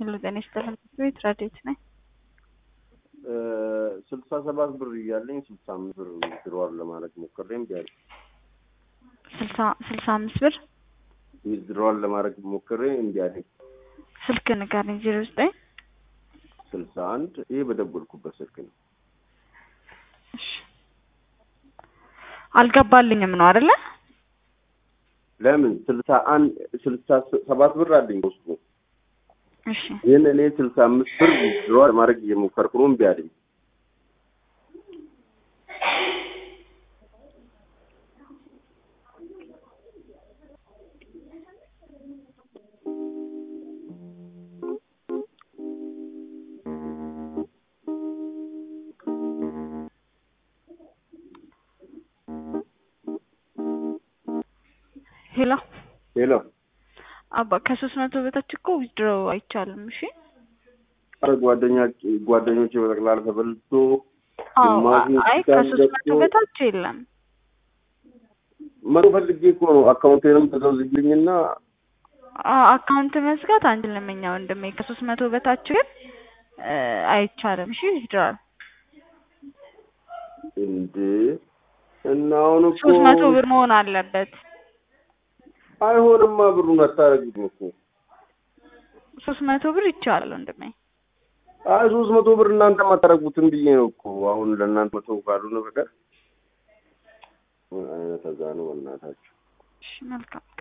ሄሎ ጤና ይስጥልኝ ቤት ረዴት ነኝ። ስልሳ ሰባት ብር እያለኝ ስልሳ አምስት ብር ዊዝድሮዋል ለማድረግ ሞክሬ እምቢ አለኝ። ስልሳ ስልሳ አምስት ብር ዊዝድሮዋል ለማድረግ ሞክሬ እምቢ አለኝ። ስልክ ንገረኝ። ዜሮ ዘጠኝ ስልሳ አንድ ይሄ በደወልኩበት ስልክ ነው። እሺ አልገባልኝም ነው አይደለ? ለምን ስልሳ አንድ ስልሳ ሰባት ብር አለኝ ውስጡ እሺ ግን እኔ ስልሳ አምስት ብር ዊዝድሮዋል ለማድረግ እየሞከርኩ ነው እምቢ አለኝ። ሄሎ ሄሎ አባ ከሶስት መቶ በታች እኮ ዊዝድሮ አይቻልም። እሺ ኧረ ጓደኛ ጓደኞቼ በጠቅላላ ተበልቶ አዎ ግማሹ አይ እስካሁን ከሶስት መቶ ገብቶ- በታች የለም። መቶ ፈልጌ እኮ ነው አካውንቴንም ተዘውዝልኝና አ- አካውንት መዝጋት አንችልም እኛ ወንድሜ። ከሶስት መቶ በታች ግን እ አይቻልም። እሺ ዊዝድሮዋል እንዴ እና አሁን እኮ ሶስት መቶ ብር መሆን አለበት። አይሆንማ ብሩን አታረጉትም እኮ ሶስት መቶ ብር ይቻላል ወንድሜ። አይ ሶስት መቶ ብር እናንተ አታረጉትም ብዬ ነው እኮ አሁን ለእናንተ መቶ ካልሆነ በቀር ምን አይነት እዛ ነው በእናታችሁ እሺ መልካም